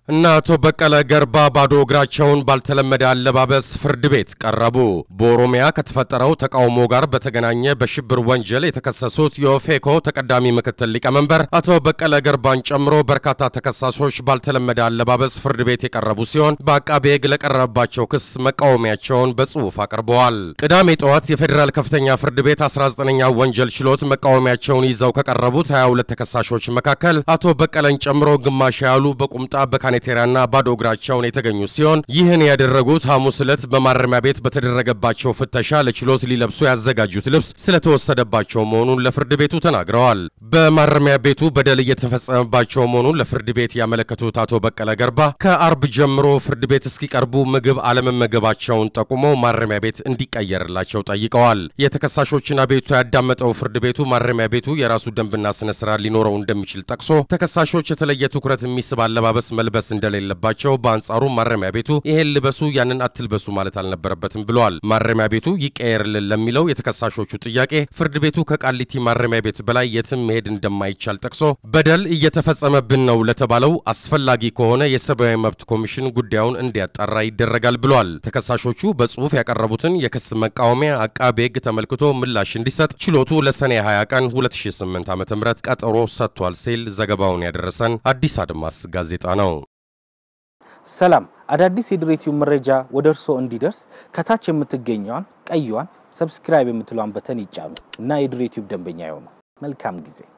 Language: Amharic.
እና አቶ በቀለ ገርባ ባዶ እግራቸውን ባልተለመደ አለባበስ ፍርድ ቤት ቀረቡ። በኦሮሚያ ከተፈጠረው ተቃውሞ ጋር በተገናኘ በሽብር ወንጀል የተከሰሱት የኦፌኮ ተቀዳሚ ምክትል ሊቀመንበር አቶ በቀለ ገርባን ጨምሮ በርካታ ተከሳሾች ባልተለመደ አለባበስ ፍርድ ቤት የቀረቡ ሲሆን በአቃቤ ሕግ ለቀረበባቸው ክስ መቃወሚያቸውን በጽሑፍ አቅርበዋል። ቅዳሜ ጠዋት የፌዴራል ከፍተኛ ፍርድ ቤት 19ኛ ወንጀል ችሎት መቃወሚያቸውን ይዘው ከቀረቡት 22 ተከሳሾች መካከል አቶ በቀለን ጨምሮ ግማሽ ያሉ በቁምጣ በካኔ ቴራና ባዶ እግራቸውን የተገኙ ሲሆን ይህን ያደረጉት ሐሙስ ዕለት በማረሚያ ቤት በተደረገባቸው ፍተሻ ለችሎት ሊለብሱ ያዘጋጁት ልብስ ስለተወሰደባቸው መሆኑን ለፍርድ ቤቱ ተናግረዋል። በማረሚያ ቤቱ በደል እየተፈጸመባቸው መሆኑን ለፍርድ ቤት ያመለከቱት አቶ በቀለ ገርባ ከአርብ ጀምሮ ፍርድ ቤት እስኪቀርቡ ምግብ አለመመገባቸውን ጠቁመው ማረሚያ ቤት እንዲቀየርላቸው ጠይቀዋል። የተከሳሾችን አቤቱታ ያዳመጠው ፍርድ ቤቱ ማረሚያ ቤቱ የራሱ ደንብና ስነ ስርዓት ሊኖረው እንደሚችል ጠቅሶ ተከሳሾች የተለየ ትኩረት የሚስብ አለባበስ መልበስ እንደሌለባቸው በአንጻሩ ማረሚያ ቤቱ ይሄን ልበሱ ያንን አትልበሱ ማለት አልነበረበትም ብለዋል። ማረሚያ ቤቱ ይቀየርልን ለሚለው የተከሳሾቹ ጥያቄ ፍርድ ቤቱ ከቃሊቲ ማረሚያ ቤት በላይ የትም መሄድ እንደማይቻል ጠቅሶ በደል እየተፈጸመብን ነው ለተባለው አስፈላጊ ከሆነ የሰብአዊ መብት ኮሚሽን ጉዳዩን እንዲያጣራ ይደረጋል ብለዋል። ተከሳሾቹ በጽሁፍ ያቀረቡትን የክስ መቃወሚያ አቃቤ ሕግ ተመልክቶ ምላሽ እንዲሰጥ ችሎቱ ለሰኔ 20 ቀን 2008 ዓ.ም ቀጠሮ ሰጥቷል ሲል ዘገባውን ያደረሰን አዲስ አድማስ ጋዜጣ ነው። ሰላም አዳዲስ የድሬቲው መረጃ ወደ እርስዎ እንዲደርስ ከታች የምትገኘዋን ቀይዋን ሰብስክራይብ የምትለዋን በተን ይጫኑ እና የድሬቲው ደንበኛ ይሆኑ። መልካም ጊዜ